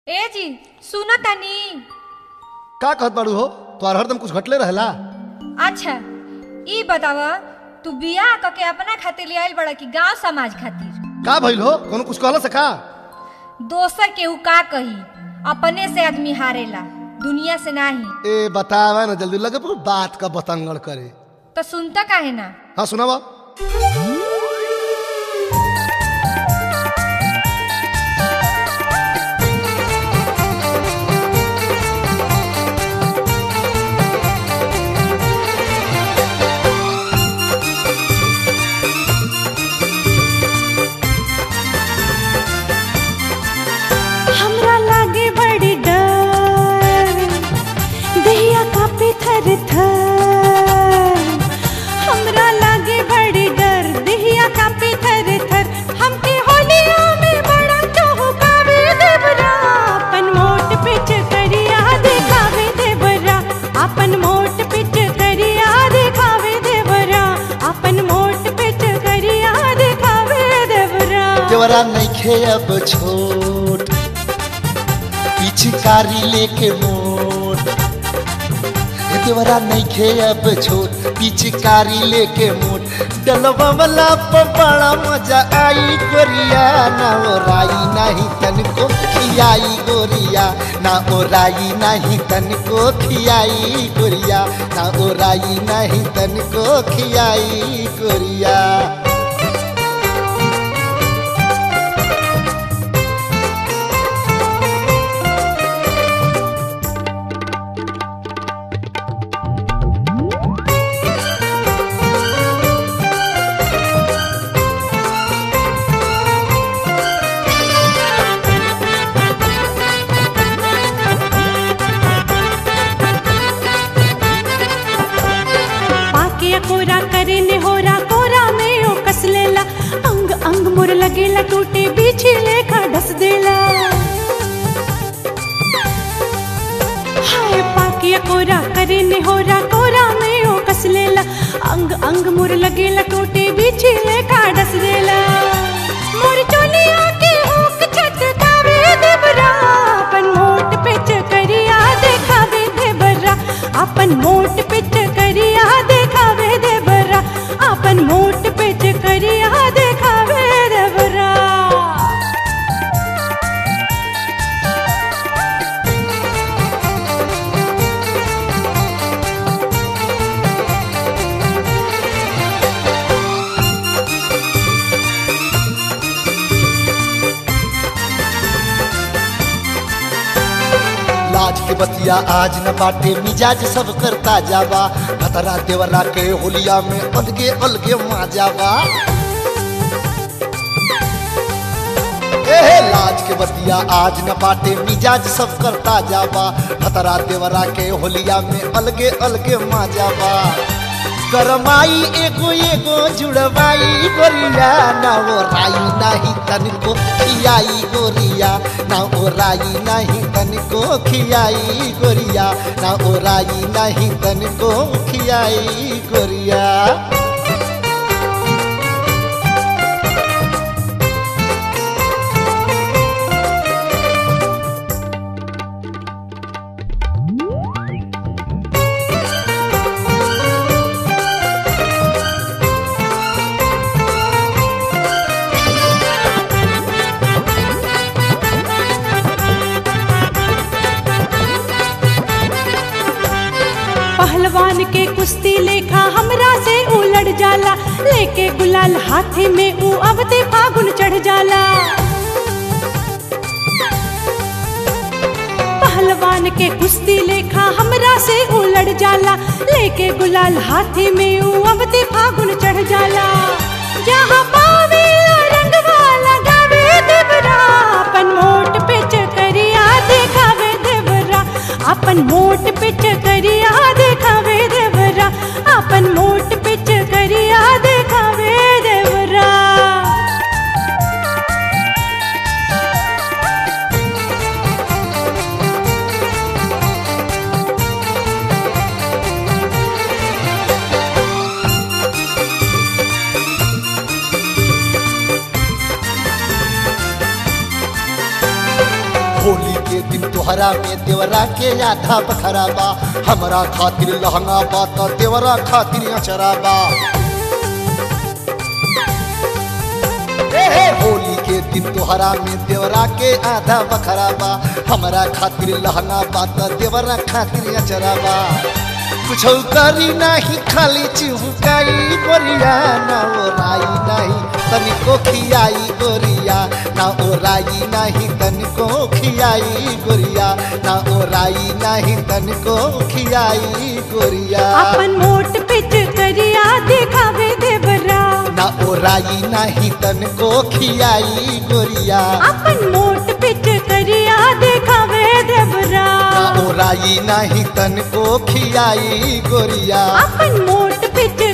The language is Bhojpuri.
ए जी सुनो तनी का कहत बाड़ू हो तोहार हरदम कुछ घटले रहेला अच्छा ई बताव तू बियाह क के अपना खातिर ले आइल बड़ा कि गांव समाज खातिर का भइल हो कोनो कुछ कहला से का दोसर केहू का कही अपने से आदमी हारेला दुनिया से नाही ए बतावा ना जल्दी लगे पर बात का बतंगड़ करे तो सुनता काहे ना हाँ सुनावा हमरा लागे बड़ी डर दहिया कापे थर थर हमरा लागे बड़ी डर दहिया कापे थर थर हमके होलिया में बड़ा चौकावे देवरा अपन मोट पिच करिया देखावे देवरा अपन मोट पिच करिया देखावे देवरा अपन मोट पिच करिया देखावे देवरा देवरा नइखे अब छोट पिचकारी लेके मोट देवरा नइखे अब छोट पिचकारी लेके मोट डलवा वाला पर बड़ा मजा आई गोरिया ना ओराई नहीं तनको खियाई गोरिया ना ओराई नहीं तनको खियाई गोरिया ना ओराई नहीं तनको खियाई गोरिया पाके कोरा करे ने होरा कोरा में ओ कस लेला अंग अंग मोर लगेला टूटे बीछी लेखा ढस देला हाय पाके कोरा करे ने होरा कोरा में ओ कस लेला अंग अंग मोर लगेला टूटे बीछी लेखा ढस देला मोर चोलिया के हुक छत कावे देवरा अपन मोट पिच करिया देखावे देवरा अपन मोट पिच करिया देखावे देवरा अपन मोट पिच करिया देखावे देवरा लाज के बतिया आज न बाटे मिजाज सब करता जावा खतरा देवरा के होलिया में अलगे अलगे माजावा एहे लाज के बतिया आज न बाटे मिजाज सब करता जावा खतरा देवरा के होलिया में अलगे अलगे माजावा करमाई एगो एगो जुड़वाई गोरिया ना वो राई नाही तनको खियाई गोरिया ना ओ राई नाही तनको खियाई गोरिया ना ओ राई नाही तनको खियाई गोरिया पहलवान के कुश्ती लेखा हमरा से उलट जाला लेके गुलाल हाथे में ऊ अवते फागुन चढ़ जाला पहलवान के कुश्ती लेखा हमरा से उलट जाला लेके गुलाल हाथे में ऊ अवते फागुन चढ़ जाला जहाँ पावे रंगवा लगावे देवरा अपन मोट पिच करिया देखावे देवरा अपन मोट पिच करिया देखावे देवरा अपन मोट पिच करिया देखावे देवरा होली के दिन तोहरा में देवरा के आधा बखरा बा हमरा खातिर लहंगा बा त देवरा खातिर अचरा बा ए हे होली के दिन तोहरा में देवरा के आधा बखरा बा हमरा खातिर लहंगा बा त देवरा खातिर अचरा बा कुछ करी नाही खाली चिहुकाई गोरिया ना ओराई नाही तनिको खियाई गोरिया ना ओराई नाही तनिको खियाई गोरिया ना ओराई नाही तनिको खियाई गोरिया अपन मोट पिच करिया दिखावे देवरा ना ओराई नाही तनिको खियाई गोरिया अपन मोट पिच करिया दिखावे देवरा ना ओराई नाही तनिको खियाई गोरिया अपन मोट पिच